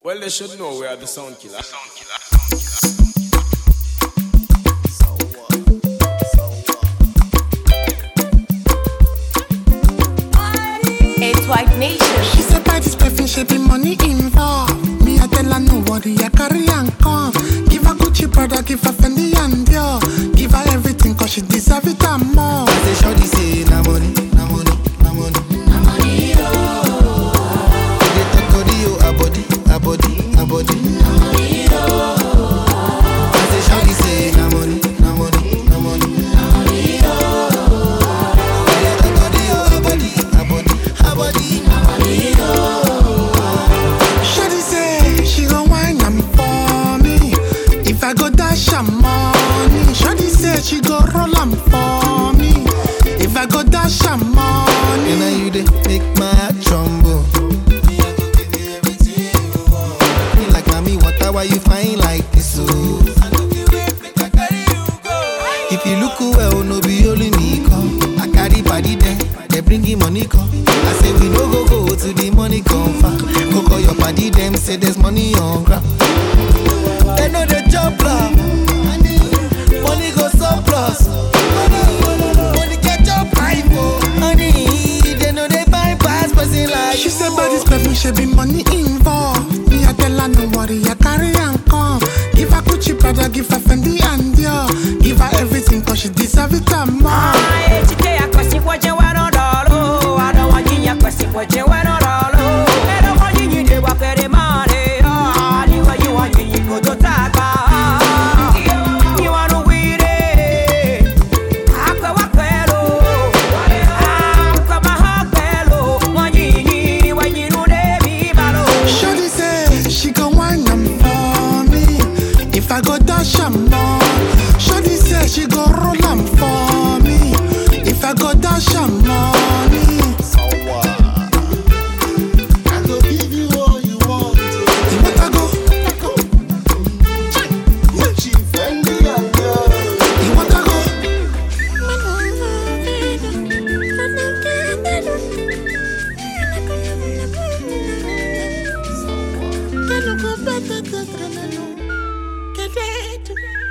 Well, they should know we are the sound killer. It's White Nation. She said buy this perfume, she be money involved. Me I tell her no worry, I carry and come. Give her Gucci brother, give her Fendi and Dior. Give her everything cause she deserve it and more. I say shorty say na money, na money, na money. Na money, oh. They talk body, oh, a body, a body, a body. Na money, oh. I say shorty say na money, na money, na money. Na money, oh. They talk body, oh, a body, a body, a body. Na money, Shawty say she gon' wine am for me. If I go dash am money, Shawty say she go roll am for me. If I go dash am And money, now you dey make my heart tremble. Me, I go give you everything you want. Me like mommy, water, why you fine like this? Oh. I go give you make I carry you go. If you look well, no be only me come. I carry body there, they bring him money come. I say we no go go to the money come far. Go call your body them, say there's money on ground. They know they jump love. Money go surplus. Money catch up life, oh. Honey, they know they bypass person like she say buy this perfume, she be money involved. Me I tell her no worry, I carry and come. Give her Gucci brother, give her Fendi and Dior. Give her everything cause she deserve it and more. Shawty say she gon' wine am for me. If I go dash am more. Shawty say she go roll am for me. If I go dash am money. I go give you all you want. You want to go? Gucci, Fendi, and Dior. You want to go? Get